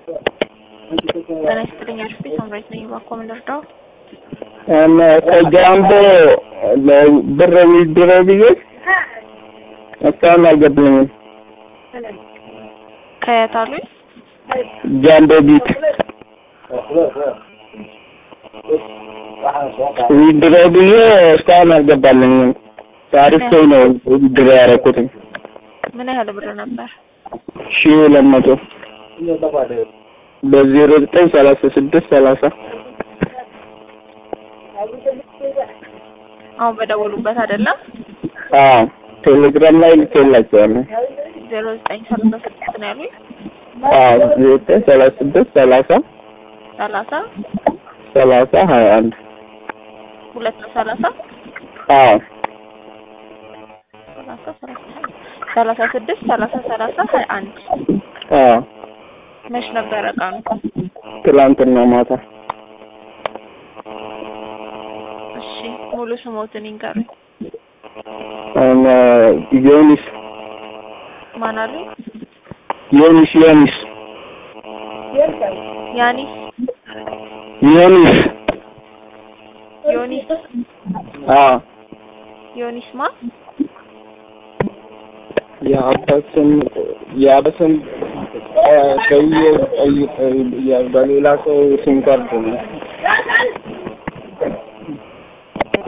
ጤና ይስጥልኝ አሽፒ ሳምራይት ነኝ። እባክዎ ምን ልርዳው? ከጃምቦ ብር ዊዝድሮ ብዬ እስካሁን አልገባኝም። ከየት አሉኝ? ጃምቦ ቢት ዊዝድሮ ብዬ እስካሁን አልገባልኝም። ታሪክ ሰው ነው ዊዝድሮ ያደረኩትኝ ምን ያህል ብር ነበር? ሺህ ሁለት መቶ በዜሮ ዘጠኝ ሰላሳ ስድስት ሰላሳ አሁን በደወሉበት አይደለም? አዎ ቴሌግራም ላይ ልኬላቸዋለሁ። ዜሮ ዘጠኝ ሰላሳ ስድስት ነው ያሉኝ። አዎ ዘጠኝ ሰላሳ ስድስት ሰላሳ ሰላሳ ሰላሳ ሀያ አንድ ሁለት ነው ሰላሳ አዎ ሰላሳ ሰላሳ ሰላሳ ስድስት ሰላሳ ሰላሳ ሀያ አንድ አዎ መች ነበረ ቀኑ? ትላንትና ማታ እሺ ሙሉ ስሞትን ይንገሩኝ። እነ ዮኒስ ማን አሉኝ? ዮኒስ ዮኒስ ያኒስ ዮኒስ ዮኒስ አዎ ዮኒስ ማ የአባት ስም የአባት ስም በየ በሌላ ሰው ሲም ካርድ ነው